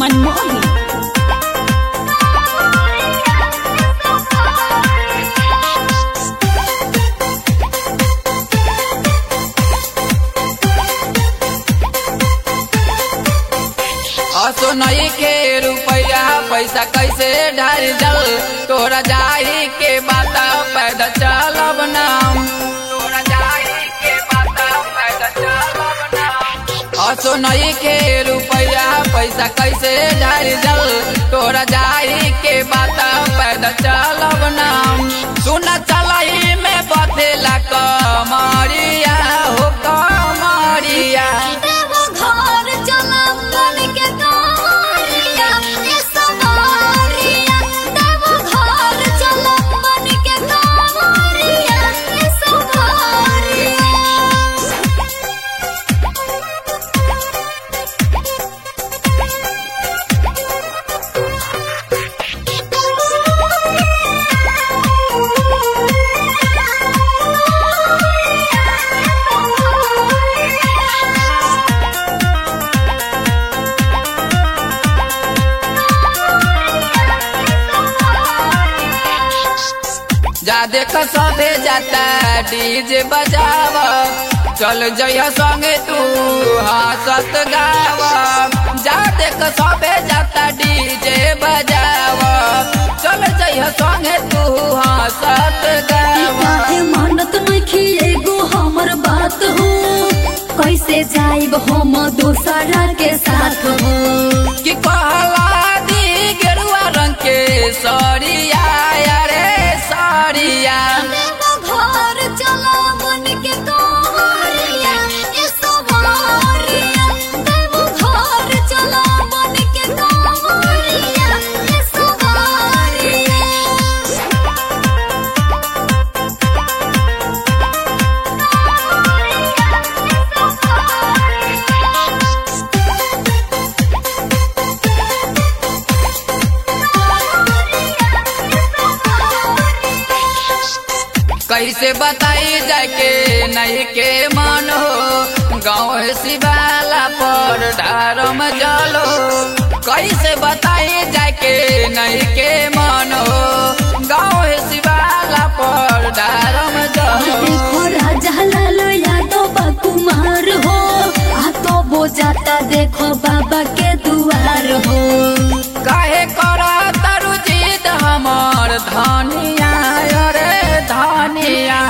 मनमोही असो नई के रुपया पैसा कैसे ढार जल तोरा जाही के बाता पैदल चलब नाम तोरा जाही के बाता पैदल चलब नाम असो नई के रुपया पैसा कैसे ढार जल तोरा जाही के बाता पैदल चलब नाम सुन चलही में बथेला कमरिया हो कमरिया देवो घर चलब बन के कारिया ए सवारिया देवो घर चलब बन के कारिया ए सवारिया जा देख सभे जाता डीजे बजाव चल जइह संगे तू हंसत गाव जा देख सभे जाता डीजे बजाव चल जइह संगे तू हंसत गाव काहे मानत नइखी एगो हमर बात हो कैसे जाइब हम दोसरा के साथ हो कि कहला दी गेरुआ रंग के सरिया रे सरिया देवो घर चला बन के कारिया ए सवारिया देवो घर चला बन के कारिया ए सवारिया कैसे बताई जाके नहीं के मन हो गाँव शिवाला पर डारम जलो कैसे बताई जाके नहीं के मन हो गाँव शिवाला पर डारम जलो देखो राजा लाल यादव बा कुमार हो आ तो वो जाता देखो बाबा के दुआर हो काहे करा तरु जीत हमर धनिया रे धनिया